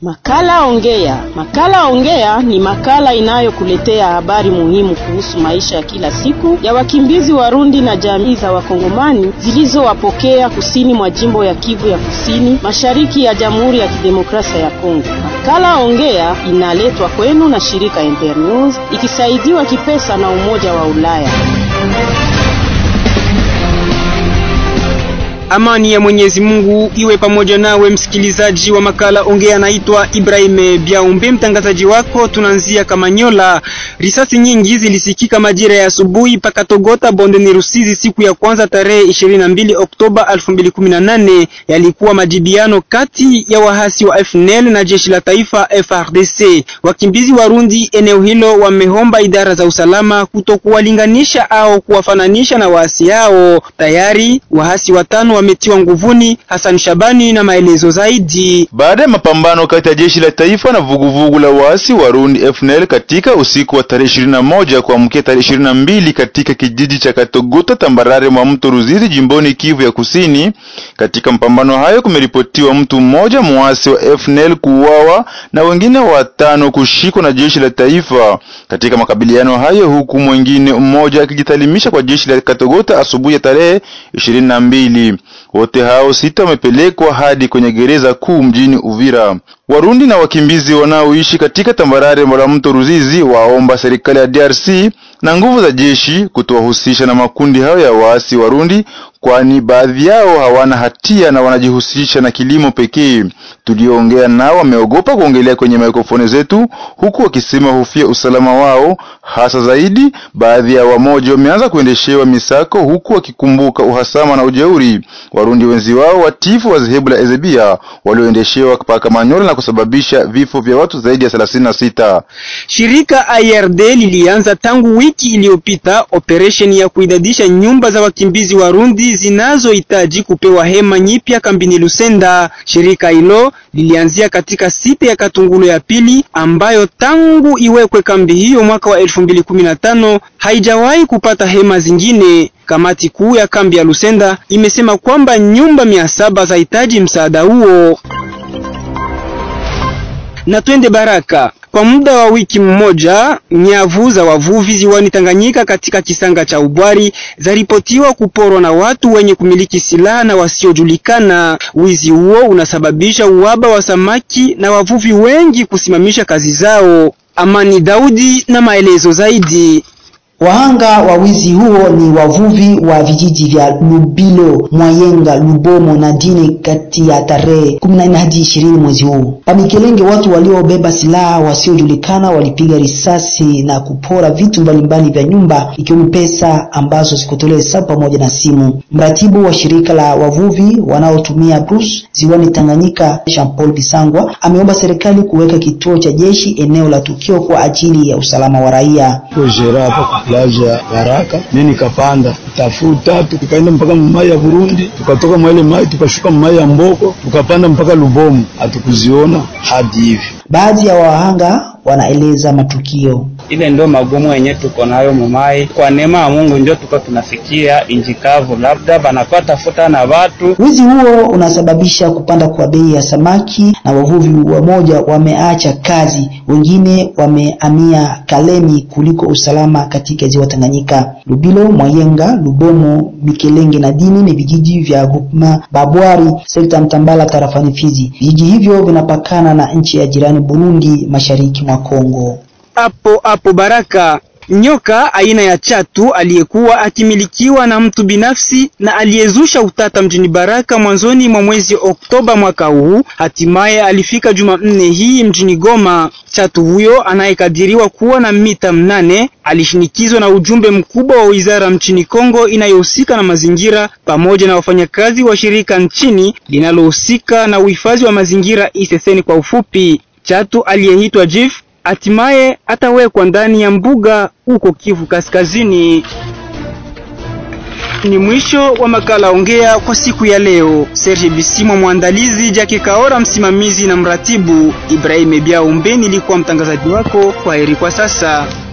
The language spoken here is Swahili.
Makala Ongea. Makala Ongea ni makala inayokuletea habari muhimu kuhusu maisha ya kila siku ya wakimbizi Warundi na jamii za Wakongomani zilizowapokea kusini mwa jimbo ya Kivu ya Kusini, mashariki ya Jamhuri ya Kidemokrasia ya Kongo. Makala Ongea inaletwa kwenu na shirika Internews ikisaidiwa kipesa na Umoja wa Ulaya. Amani ya Mwenyezi Mungu iwe pamoja nawe msikilizaji wa makala Ongea. Naitwa Ibrahim Biaumbe, mtangazaji wako. Tunaanzia Kamanyola. Risasi nyingi zilisikika majira ya asubuhi paka Togota bondeni Rusizi siku ya kwanza tarehe 22 Oktoba 2018. Yalikuwa majibiano kati ya wahasi wa FNL na jeshi la taifa FRDC. Wakimbizi Warundi eneo hilo wameomba idara za usalama kutokuwalinganisha au kuwafananisha na waasi hao. Tayari wahasi watano wametiwa nguvuni. Hassan Shabani na maelezo zaidi. Baada ya mapambano kati ya jeshi la taifa na vuguvugu la waasi Warundi FNL katika usiku wa tarehe 21 kuamkia tarehe 22 katika kijiji cha Katogota tambarare mwa mto Ruzizi jimboni Kivu ya Kusini. Katika mapambano hayo kumeripotiwa mtu mmoja muasi wa FNL kuuawa na wengine watano kushikwa na jeshi la taifa katika makabiliano hayo, huku mwingine mmoja akijitalimisha kwa jeshi la Katogota asubuhi ya tarehe 22. Wote hao sita wamepelekwa hadi kwenye gereza kuu mjini Uvira. Warundi na wakimbizi wanaoishi katika tambarare la mto Ruzizi waomba serikali ya DRC na nguvu za jeshi kutowahusisha na makundi hayo ya waasi Warundi, kwani baadhi yao hawana hatia na wanajihusisha na kilimo pekee. Tulioongea nao wameogopa kuongelea kwenye mikrofoni zetu, huku wakisema hofia usalama wao. Hasa zaidi, baadhi ya wamoja wameanza kuendeshewa misako, huku wakikumbuka uhasama na ujeuri Warundi wenzi wao watifu wa dhehebu la Ezebia walioendeshewa paka Manyola na kusababisha vifo vya watu zaidi ya thelathini na sita. Shirika IRD lilianza tangu wiki iliyopita operesheni ya kuidadisha nyumba za wakimbizi Warundi zinazohitaji kupewa hema nyipya kambini Lusenda. Shirika hilo lilianzia katika site ya Katungulo ya pili ambayo tangu iwekwe kambi hiyo mwaka wa 2015 haijawahi kupata hema zingine. Kamati kuu ya kambi ya Lusenda imesema kwamba nyumba mia saba zahitaji msaada huo. Na twende Baraka. Kwa muda wa wiki mmoja, nyavu za wavuvi ziwani Tanganyika katika kisanga cha Ubwari zaripotiwa kuporwa na watu wenye kumiliki silaha na wasiojulikana. Wizi huo unasababisha uhaba wa samaki na wavuvi wengi kusimamisha kazi zao. Amani Daudi na maelezo zaidi. Wahanga wa wizi huo ni wavuvi wa vijiji vya Lubilo, Mwayenga, Lubomo na Dine kati ya tarehe 14 hadi 20 mwezi huu. Pamikelenge, watu waliobeba silaha wasiojulikana walipiga risasi na kupora vitu mbalimbali vya nyumba ikiwemo pesa ambazo zikutolewa hesabu pamoja na simu. Mratibu wa shirika la wavuvi wanaotumia Bruce ziwani Tanganyika, Jean Paul Bisangwa ameomba serikali kuweka kituo cha jeshi eneo la tukio kwa ajili ya usalama wa raia. plaja ya Baraka mimi nikapanda tafuta, tukaenda mpaka mai ya Burundi, tukatoka mwa ile mai tukashuka mai ya Mboko, tukapanda mpaka Lubomu, hatukuziona hadi hivi. Baadhi ya wahanga wanaeleza matukio ile ndio magumu yenye tuko nayo mumai. Kwa neema ya Mungu ndio tuko tunafikia inji kavu, labda banakuwa tafuta na watu. Wizi huo unasababisha kupanda kwa bei ya samaki, na wavuvi wamoja wameacha kazi, wengine wamehamia Kalemi kuliko usalama katika ziwa Tanganyika. Lubilo, Mwayenga, Lubomo, Mikelenge na Dini ni vijiji vya Gupma Babwari, sekta Mtambala, tarafani Fizi. Vijiji hivyo vinapakana na nchi ya jirani Burundi, mashariki mwa Kongo. Hapo hapo Baraka, nyoka aina ya chatu aliyekuwa akimilikiwa na mtu binafsi na aliyezusha utata mjini Baraka mwanzoni mwa mwezi Oktoba mwaka huu, hatimaye alifika Jumanne hii mjini Goma. Chatu huyo anayekadiriwa kuwa na mita mnane alishinikizwa na ujumbe mkubwa wa wizara nchini Kongo inayohusika na mazingira pamoja na wafanyakazi wa shirika nchini linalohusika na uhifadhi wa mazingira ISSN kwa ufupi. Chatu aliyeitwa Jif hatimaye atawekwa ndani ya mbuga huko Kivu Kaskazini. Ni mwisho wa makala Ongea kwa siku ya leo. Serge Bisimwa mwandalizi, Jackie Kaora msimamizi na mratibu, Ibrahim Biaumbe nilikuwa mtangazaji wako. Kwaheri kwa sasa.